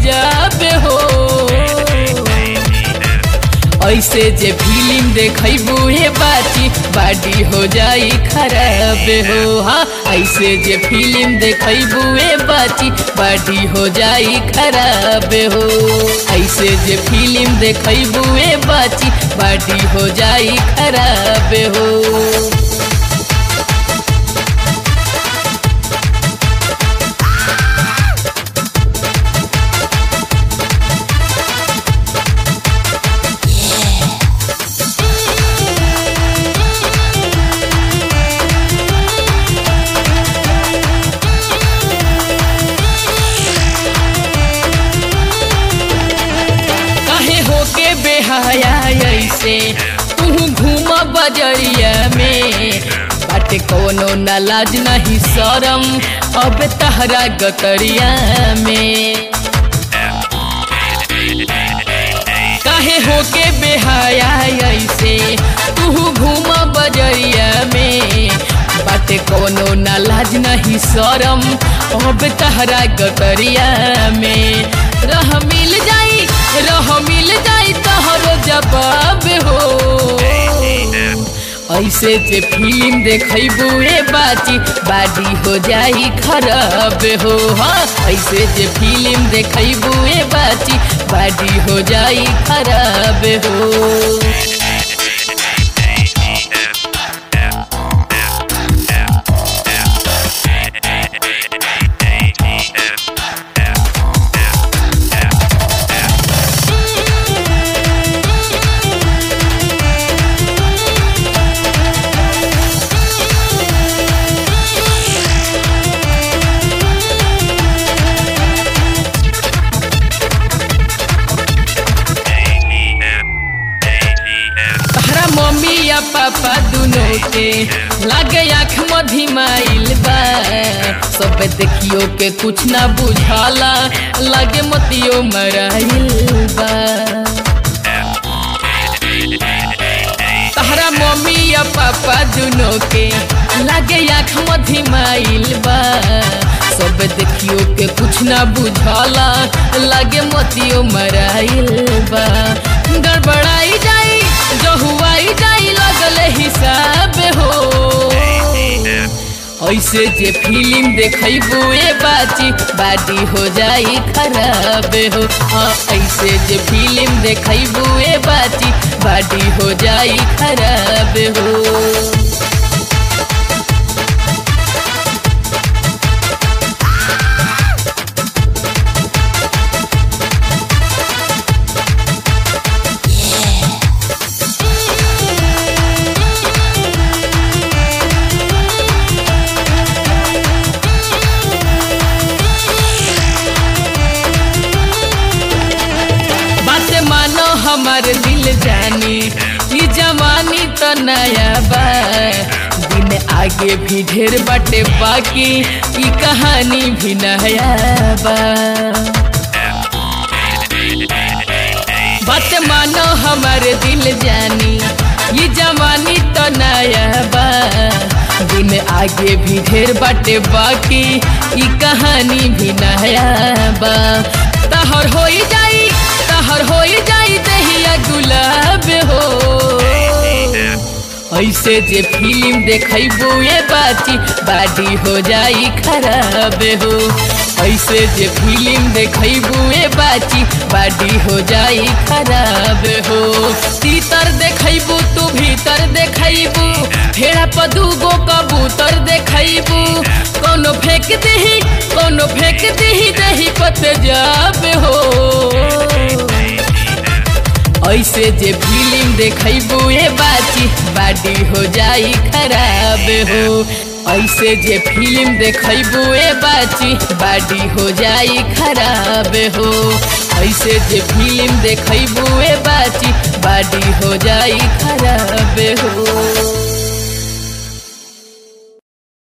जाबे हो ऐसे जे फिल्म देखबू हे बाची बाडी हो जाई खराब हो हाँ ऐसे जे फिल्म देखबू हे बाची बाडी हो जाई खराब हो ऐसे जे फिल्म देखबू हे बाची बाडी हो जाई खराब हो काहे होके बेहाया ऐसे तू घूम बजरिया में बाटे कोनो न लाज नहीं शरम अब तहरा गतरिया में काहे होके बेहाया ऐसे तू घूम बजरिया में बाटे कोनो न लाज नहीं शरम अब तहरा गतरिया में रह मिल जाई रह मिल जाई तहरो जवाब हो ऐसे जे फिल्म देखबू ए बाची बाडी हो जाई खराब हो हाँ ऐसे जे फिल्म देखबू ए बाची बाडी हो जाई खराब हो तहरा मम्मी या पापा दुनो के लागे आँख मधिमाइल बा सब देखियो के कुछ ना बुझाला लागे मतियो मराइल बा तहरा मम्मी या पापा दुनो के लागे आँख मधिमाइल बा सब देखियो के कुछ ना बुझाला लागे मतियो मराइल बा गड़बड़ाई जाई जहुआई जाई लगल हिसाब हो ऐसे जे फिल्म देखबू ए बाची बाडी हो जाई खराब हो हाँ ऐसे जे फिल्म देखबू ए बाची बाडी हो जाई खराब हो बात मानो हमार दिल जानी ई जवानी तो नया बा दिन आगे भी ढेर बाटे बाकी ई कहानी भी नया बा बात मानो हमार दिल जानी ये जवानी तो नया बा दिन आगे भी ढेर बाटे बाकी ई कहानी भी नया बा तहर होई जाई तहर होई जाई दहिया गुलाब हो ऐसे जे फिल्म देखबू ए बाची बाडी हो जाई खराब हो ऐसे जे फिल्म देखबू ए बाची बाडी हो जाई खराब हो तीतर देखबू तू भीतर देखबू फेरा पदूगो कबूतर देखबू कोनो फेंक दही कोनो फेंक दही दही पत जाब हो ऐसे जे फिल्म देखबू ए बाची बाडी हो जाई खराब हो ऐसे जे फिल्म देखबू ए बाची बाडी हो जाई खराब हो ऐसे जे फिल्म देखबू ए बाची बाडी हो जाई खराब हो